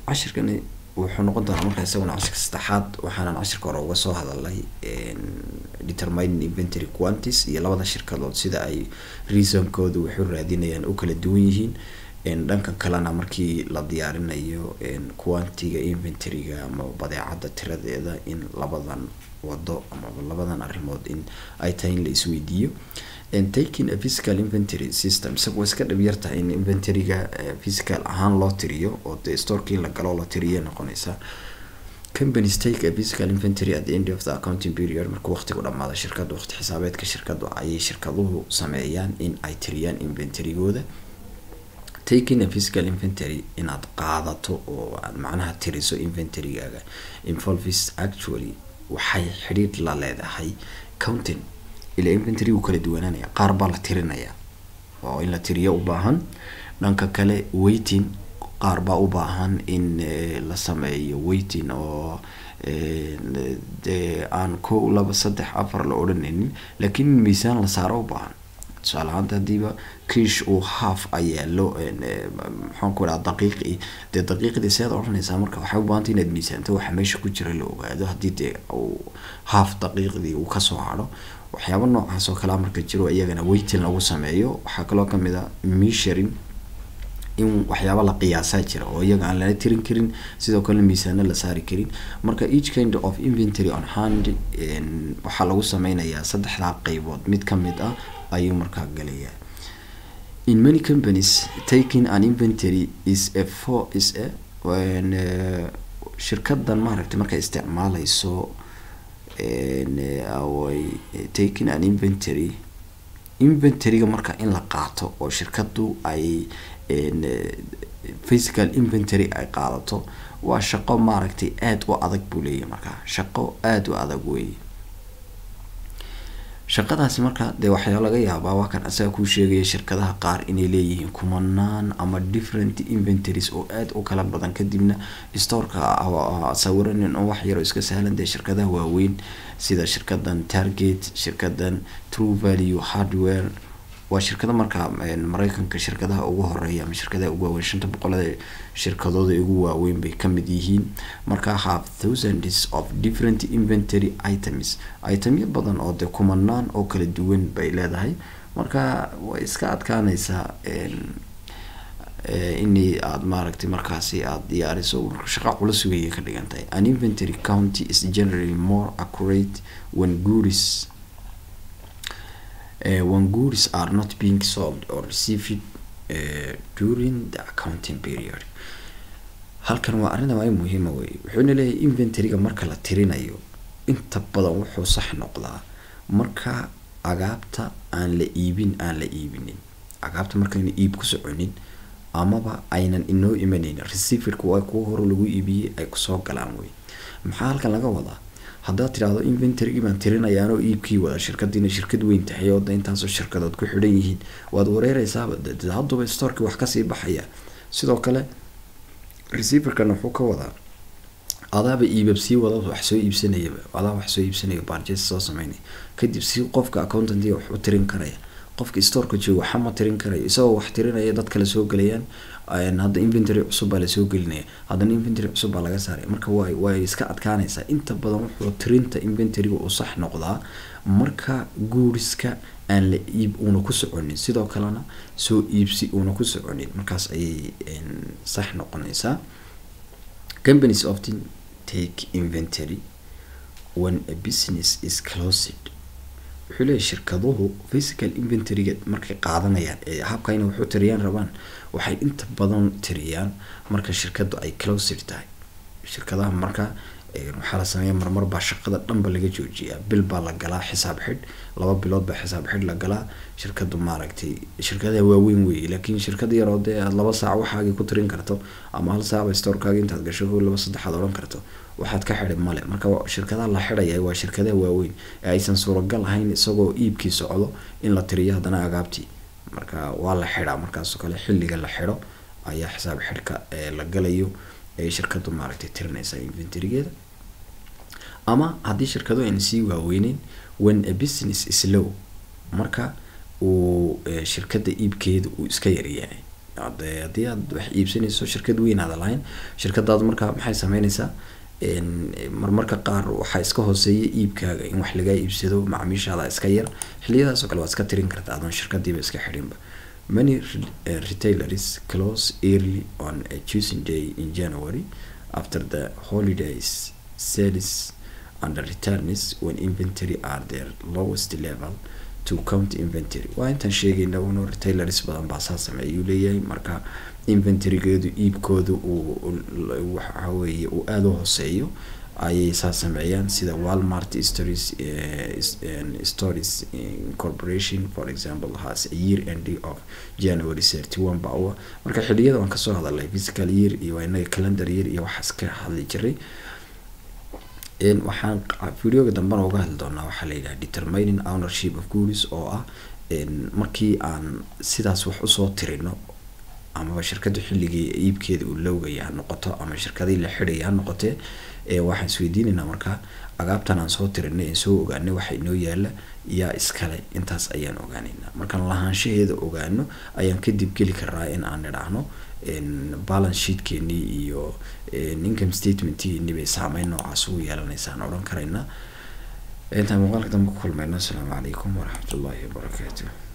cashirkani wuxuu noqon doonaa markaa isaguna cashirka saddexaad waxaanan cashirka hore uga soo hadalnay determining inventory quanties iyo labada shirkadood sida ay reasonkooda waxu raadinayaan u kala duwan yihiin dhanka kalena markii la diyaarinayo quantiga inventoryga ama badeecada tiradeeda in labadan wado ama labadan arrimood in ay tahay in la isweydiiyo taking a physical inventory system isaga iska dhib yartahay in inventoryga physical ahaan loo tiriyo oo dee storkii la galo la tiriya noqonaysa companies take a physical inventory at the end of the accounting period markuu waqtigu dhamaado shirkadda waqti xisaabeedka shirkadu ayay shirkaduhu sameeyaan in ay tiriyaan inventorygooda taking a physical inventory inaad qaadato oo aad macnaha tiriso inventorygaaga involves actually waxay xidhiidh la leedahay counting ila inventory uu kala duwanaanaya qaar baa la tirinaya oo in la tiriyo u baahan dhanka kale waiting qaar baa u baahan in la sameeyo waiting oo dee aan kow laba saddex afar la odhanaynin laakiin in miisaan la saaro u baahan tusaale ahaanta hadiiba kiish uu half a yaalo maxaan ku dhaha daqiiqi dee daqiiqdii seed odhanaysaa marka waxay u baahantay inaad miisaanto waxa meesha ku jira la ogaado haddii dee uu half daqiiqdii uu kasoo hadho waxyaaba noocaas oo kalea marka jiro iyagana waiting lagu sameeyo waxaa kaloo kamid a measuring in waxyaaba la qiyaasaa jira oo iyaga aan lala tirin karin sidoo kalena miisaano la saari karin marka each kind of inventory on hand waxaa lagu sameynayaa saddexdaa qeybood mid kamid ah ayuu markaa galayaa in many companies taking an inventory is a for is a shirkadan maaragtay markay isticmaaleyso away taking an inventory inventoryga marka in la qaato oo shirkadu ay physical inventory ay qaadato waa shaqo maaragtay aada u adag buu leeyahy markaa shaqo aada u adag weeye shaqadaasi marka dee waxyaa laga yaabaa waa kan asaga kuu sheegaya shirkadaha qaar inay leeyihiin kumanaan ama different inventories oo aada u kala badan kadibna storeka sawiranin oo wax yaroo iska sahlan dee shirkadaha waaweyn sida shirkadan target shirkadan true value hardware waa shirkada markaa mareykanka shirkadaha ugu horeeya ama shirkadaha ugu waaweyn shanta boqolada shirkadooda ugu waaweyn bay kamid yihiin markaa have thousands of different inventory items itemyo badan oo dee kumanaan oo kala duwan bay leedahay marka way iska adkaaneysaa inay aada maaragtay markaasi aada diyaariso shaqa culus weeyay ka dhigan tahay an inventory county is generally more accurate when goods uh, when goods are not being sold or received uh, during the accounting period halkan waa arrinta waa muhiima wey wuxuuna leeyahay inventoryga marka la tirinayo inta badan wuxuu sax noqdaa marka agaabta aan la iibin aan la iibinin agaabta markayna iib ku soconin amaba aynan inoo imanaynin receiverka waa kuwa hore lagu iibiyey ay kusoo galaan wey maxaa halkan laga wadaa haddaad tidhaahdo inventorygii baan tirinayaanoo iibkii wada shirkadiina shirkad weyn tahay oo da intaasoo shirkadood ku xidhan yihiin waad wareereysaaba de hadduba storkii wax kasii baxaya sidoo kale receiverkan wuxuu ka wadaa adaaba iibab sii wada wax soo iibsanayaba adaa wax soo iibsanaya barjes soo sameynaya kadib si qofka accountantiga wax u tirin karaya qofka storeka jooga waxa ma tirin karayo isagoo wax tirinaya dad kale soo gelayaan hadda inventory cusub baa lasoo gelinaya haddana inventory cusub baa laga saaraya marka way way iska adkaanaysaa inta badan wuxuu tirinta inventoryga uu sax noqdaa marka guuriska aan la iib uuna ku soconin sidoo kalena soo iibsi uuna ku soconin markaas ayay sax noqonaysaa companies often take inventory when a business is closed wuxuu leeyahy shirkaduhu physical inventoryga markay qaadanayaan ee habka inay waxu tiriyaan rabaan waxay inta badan tiriyaan marka shirkadu ay closed tahay shirkadaha marka waxaa la sameeya marmar baa shaqada dhanba laga joojiyaa bil baa la galaa xisaab xidh laba bilood baa xisaab xidh la galaa shirkadu maaragtay shirkadaha waaweyn weeye laakiin shirkad yaroo dee aad laba saac waxaagii ku tirin karto ama hal saacba storekaagi intaad gasho ko laba saddexaad odhan karto waxaad ka xidhi male marka shirkadaha la xidhaya waa shirkadaha waaweyn ee aysan suuragal ahayn isagoo iibkii socdo in la tiriyo haddana agaabtii marka waa la xidhaa markaasoo kale xilliga la xidho ayaa xisaab xidhka la galayo ee shirkadu maaragtay tirinaysa inventorygeeda ama haddii shirkadu ayna sii waaweyneyn when a business is low marka uu shirkada iibkeeda uu iska yaryahay ade haddii aad wax iibsanayso shirkad weyn aada lahayn shirkadaadu markaa maxay sameyneysaa marmarka qaar waxaa iska hooseeya iibkaaga in wax lagaa iibsado macaamiishaada iska yar xiliyadaas oo kale waad iska tirin kartaa adoon shirkadiiba iska xidhinba many uh, retailers close early on a choosing day in january after the holidays sales and returns when inventory are their lowest level to count inventory waa intaan sheegayna uno retailers badan baa saa sameeyuu leeyahay marka inventorygeedu iibkooda uu waxa weeye uu aada u hooseeyo ayay saa sameeyaan sida walmart stories uh, stories corporation for example has a year end of january thirty one ba uwa marka xiliyada waan kasoo hadalnay physical year iyo waa inaga calendar year iyo waxaas ka hadli jiray waxaan videoga dambena uga hadli doonaa waxaa la yidhaha determining ownership of goods oo ah markii aan sidaas wax usoo tirino amaba shirkada xilligii iibkeeda uu lowgaya ha noqoto ama shirkadii la xidhaya ha noqotee waxaan isweydiinaynaa markaa agaabtan aan soo tirinay aan soo ogaanay waxa inoo yaala yaa iskale intaas ayaan ogaaneynaa markaan lahaanshaheeda ogaano ayaan kadib geli karaa in aan idhaahno balance sheetkeenii iyo income statementkeenii bay saameyn noocaas ugu yeelanaysaan odhan karaynaa intaan muuqaalka dambe ku kulmayno asalaamu calaykum waraxmat ullahi wabarakaatu